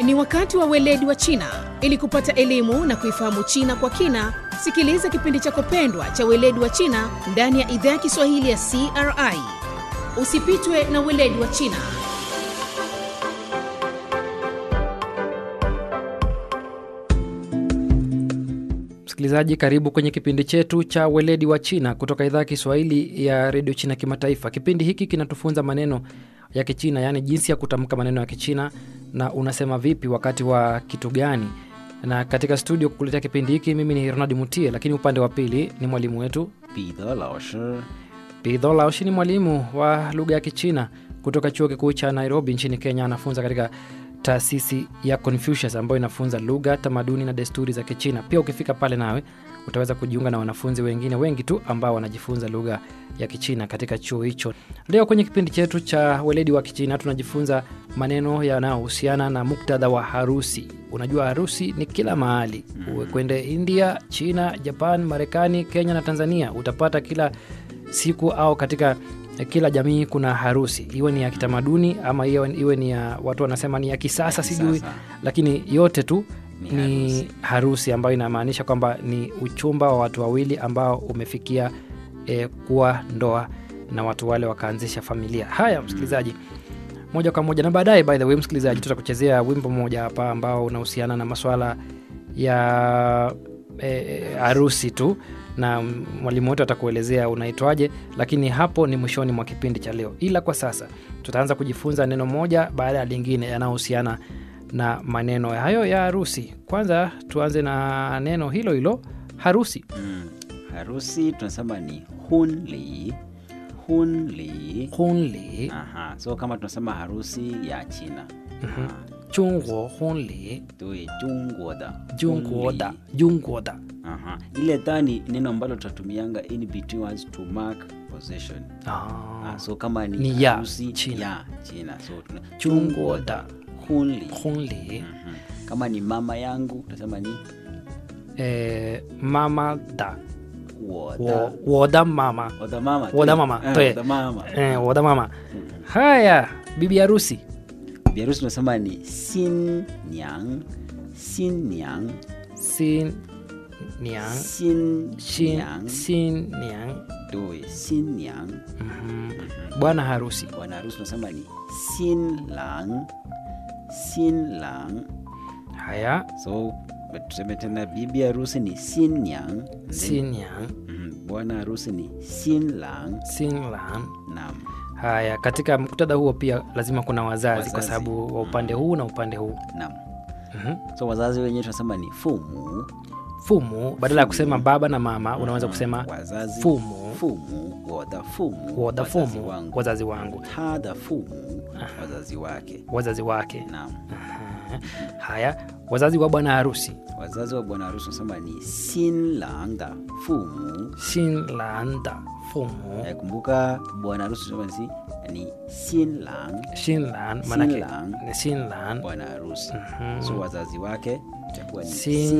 Ni wakati wa weledi wa China. Ili kupata elimu na kuifahamu China kwa kina, sikiliza kipindi chako pendwa cha weledi wa China ndani ya idhaa ya Kiswahili ya CRI. Usipitwe na weledi wa China. Msikilizaji, karibu kwenye kipindi chetu cha weledi wa China kutoka idhaa ya Kiswahili ya redio China Kimataifa. Kipindi hiki kinatufunza maneno ya Kichina, yaani jinsi ya kutamka maneno ya Kichina na unasema vipi wakati wa kitu gani. Na katika studio kukuletea kipindi hiki mimi ni Ronald Mutie, lakini upande wa pili ni mwalimu wetu 彼得老师 Pidho Laoshi. Ni mwalimu wa lugha ya Kichina kutoka chuo kikuu cha Nairobi nchini Kenya. Anafunza katika taasisi ya Confucius ambayo inafunza lugha, tamaduni na desturi za Kichina. Pia ukifika pale nawe utaweza kujiunga na wanafunzi wengine wengi tu ambao wanajifunza lugha ya Kichina katika chuo hicho. Leo kwenye kipindi chetu cha weledi wa Kichina tunajifunza maneno yanayohusiana na muktadha wa harusi. Unajua harusi ni kila mahali, uwe kwende India, China, Japan, Marekani, Kenya na Tanzania, utapata kila siku au katika kila jamii kuna harusi, iwe ni ya kitamaduni ama iwe, iwe ni ya watu wanasema ni ya kisasa, sijui, kisasa. lakini yote tu Ni ni, harusi. harusi. ambayo inamaanisha kwamba ni uchumba wa watu wawili ambao umefikia eh, kuwa ndoa na watu wale wakaanzisha familia. Haya, msikilizaji, moja kwa moja na baadaye, by the way, msikilizaji, tutakuchezea wimbo mmoja hapa ambao unahusiana na maswala ya eh, harusi tu na mwalimu wetu atakuelezea unaitwaje, lakini hapo ni mwishoni mwa kipindi cha leo. Ila kwa sasa tutaanza kujifunza neno moja baada ya lingine yanayohusiana na maneno hayo ya harusi. Kwanza tuanze na neno hilo hilo harusi. mm. harusi tunasema ni hunli hunli Hunli, Aha. so kama tunasema harusi ya china Mhm. Chungwo hunli, dui jungwo da Jungwo da, hunli. Jungwo da. Aha. ile da ni neno ambalo tutatumianga in between words to mark possession Ah, Ah, so kama ni, Ni ya harusi China. ya china so tuna Jungwo da, hunli hunli, Mhm. kama ni mama yangu utasema ni eh, mama da, woda wo, woda mama, woda mama Woda tu. mama, Eh, toe. woda mama eh, woda mama. Haya, bibi harusi. biharusi tunasema ni sin nyang sin nyang Sin niang, sin shin, nyang sin niang. doi sin nyang Mhm. Bwana harusi. bwana harusi tunasema ni sin lang sin lang Haya, so tuseme tena bibi harusi ni sin nyang then- sin niang, Mhm. bwana harusi ni sin lang sin lang. nam Haya, katika muktadha huo pia lazima kuna wazazi, kwa Wazazi. sababu wa upande huu na upande huu. nam Mhm. so wazazi wenyewe tunasema ni fumu Fumu, badala ya kusema baba na mama, unaweza kusema wazazi fumu, fumu woda fumu woda wazazi fumu, wangu wazazi wangu, tada fumu wazazi wake wazazi wake. naam Aha. Haya, wazazi wa bwana harusi, wazazi wa bwana harusi wanasema ni sinlang da fumu sin lang da fumu, Eh, kumbuka bwana harusi tunasema ni ni sinlang sin lang, maanake Sinlang. ni sin lang, bwana harusi so wazazi wake itakuwa ni Sin